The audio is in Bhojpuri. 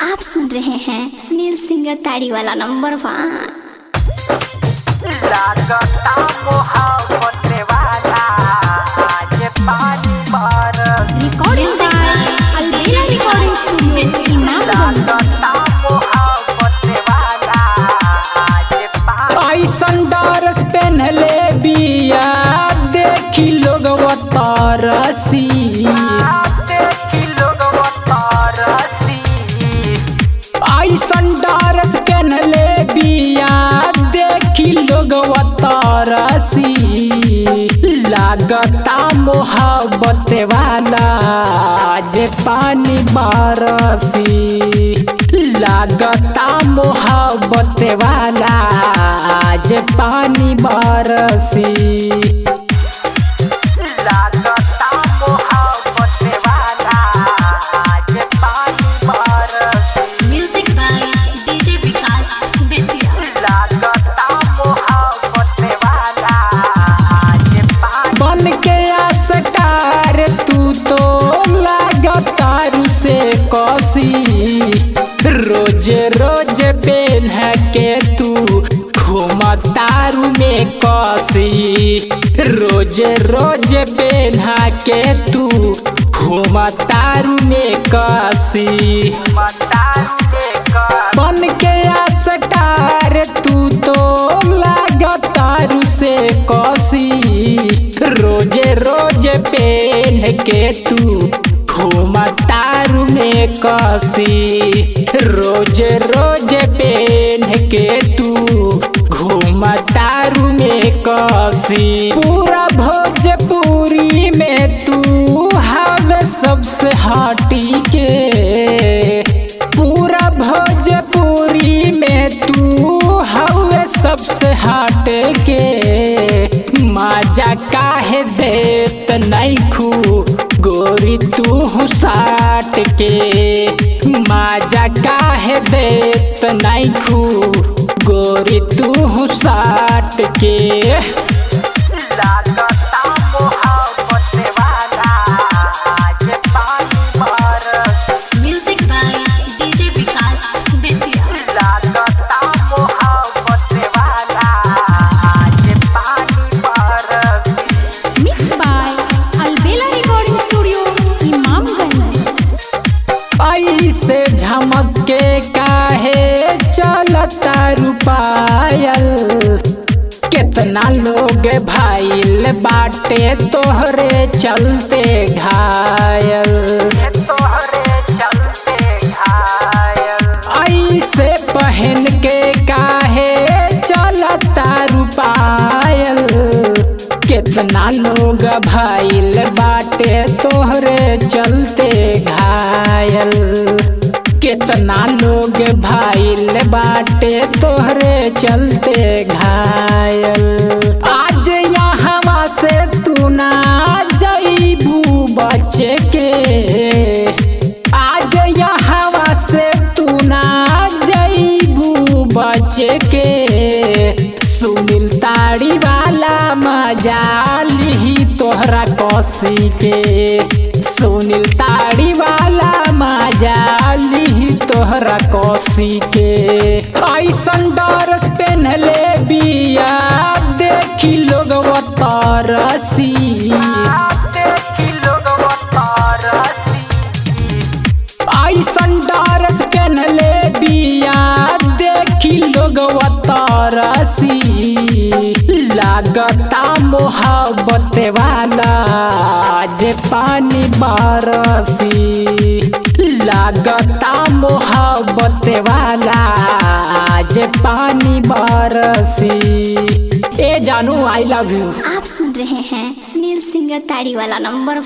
आप सुन रहे हैं सुनील सिंगर ताड़ी वाला नंबर वन लागता मोहब्बत वाला आज पानी बरस recording Albela recording studio Imamganj लागता मोहब्बत वाला आज पानी ऐसन डरस पहनले बिया देखी लोग तरसी देखी लोग तरसी ऐसन डरस पहनले बिया देखी लोग तरसी लागता मोहब्बत वाला जे पानी बरसी लागता मोहब्बत वाला जे पानी बरसी लागता मोहब्बत वाला आज पानी बरस music by DJ Vikas Bettiah लागता मोहब्बत वाला आज पानी बन के आसटार तू तो लगातार से कसी रोज रोज पेन के तू घुमतारू में कसी रोज रोज पेन के तू घुमतारू में कसी मतारू लेकर बन के आसटार तू तो लगातार से कसी रोज रोज पेन के तू घुमतारू में कसी रोज रोज पेन के तू घुमतारू में कसी पूरा भोजपुरी में तू हवे सबसे हटी के पूरा भोजपुरी में तू हवे सबसे हट के मजा काहे देत नहीं खू गोरी तू साट के मजा काहे देत नहीं खू गोरी तू साट के लागता मोहब्बत वाला आज पानी बरस music by DJ Vikas Bettiah लागता मोहब्बत वाला आज पानी बरस mix by Albela recording studio Imamganj ऐसे झमक के काहे चलता रुपायल कितना लोग भाईल बाटे तोहरे चलते घायल तोहरे चलते घायल ऐसे पहन के काहे चलता रुपायल कितना लोग भाईल बाटे तोहरे चलते घायल कितना लोग भाईल बाटे तोहरे चलते घायल आज यहाँ से तू ना जईबू बचे के आज यहाँ से तू ना जईबू बचे के सुनील ताड़ी वाला मजा लिही तोहरा कसी के सुनील ताड़ी वाला मजा लिही तोहरा कसी के ऐसन डरस पहनले बिया देखी लोग तरसी देखी लोग तरसी ऐसन डरस पहनले बिया देखी लोग तरसी लागता मोहब्बत वाला जे पानी बरसी लागता मोहब्बत वाला जे पानी बरसी ए जानू आई लव यू आप सुन रहे हैं सुनील सिंगर ताड़ी वाला नंबर